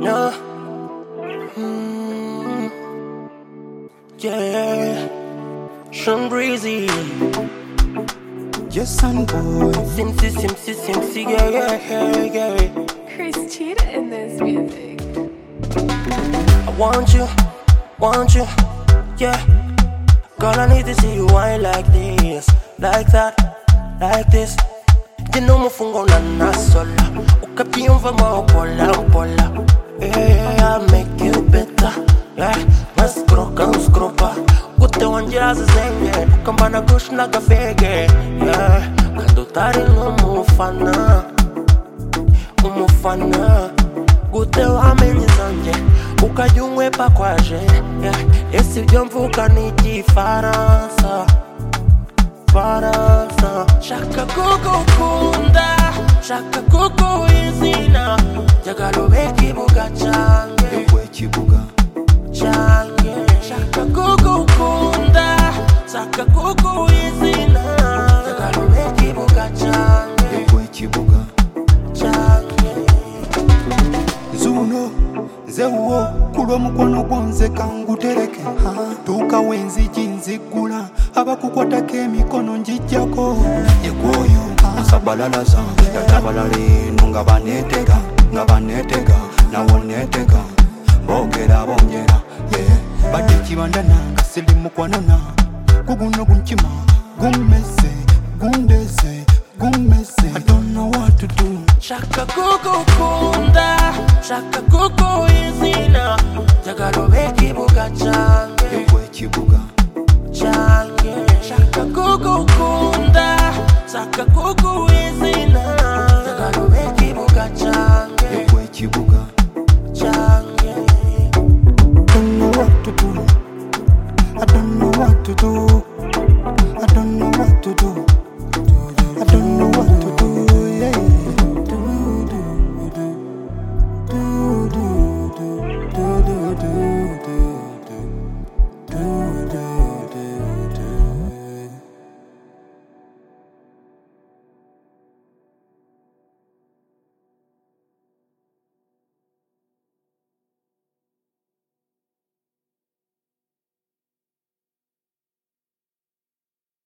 No. Mm. Yeah. Sean Breezy. Your son boy, Simpsy, Simpsy, Simpsy. Yeah, yeah, yeah, yeah. Chris Cheetah in this music. I want you. Want you. Yeah. Girl, I need to see you wine like this. Like that. Like this. Jina umufungo na nasola. Ukapiumva mwaopola, pola. Yeah, I'll make you better. Yeah. Maskroka, uskropa. Kute wanjira zizenge. Ukambana kushna kafege. Yeah. Kandotari ngomufana umufana gute wamenye zanjye ukajya unkwepa kwaje Yeah, ese ibyo mvuga ni igifaransa faransa shaka kugukunda shaka kuguha izina jyagarube kibuga cyanjye we kibuga. cyanjye shaka kugukunda shaka kuguha izina jyagarube kibuga cyanjye We kibuga. cyanjye Zuno, zewuwo, kulwa mukono gonze kangutereke. Tuuka wenzigi nzigula, abakukwatako emikono njijjako. Yegwoyo, asabalala zange, yatabalala eno nga baneetega, nga baneetega, nawo neetega. Boogera bongera, yeah. badde kibanana, kasirimu kwanana. Guguno gunkima, gummese, gundese, gummese. I don't know what to do. shaka kugukunda shaka kuguha izina jyagarube kibuga cyanjye Yegwe kibuga. cyanjye shaka kugukunda shaka kuguha izina jyagarube kibuga cyanjye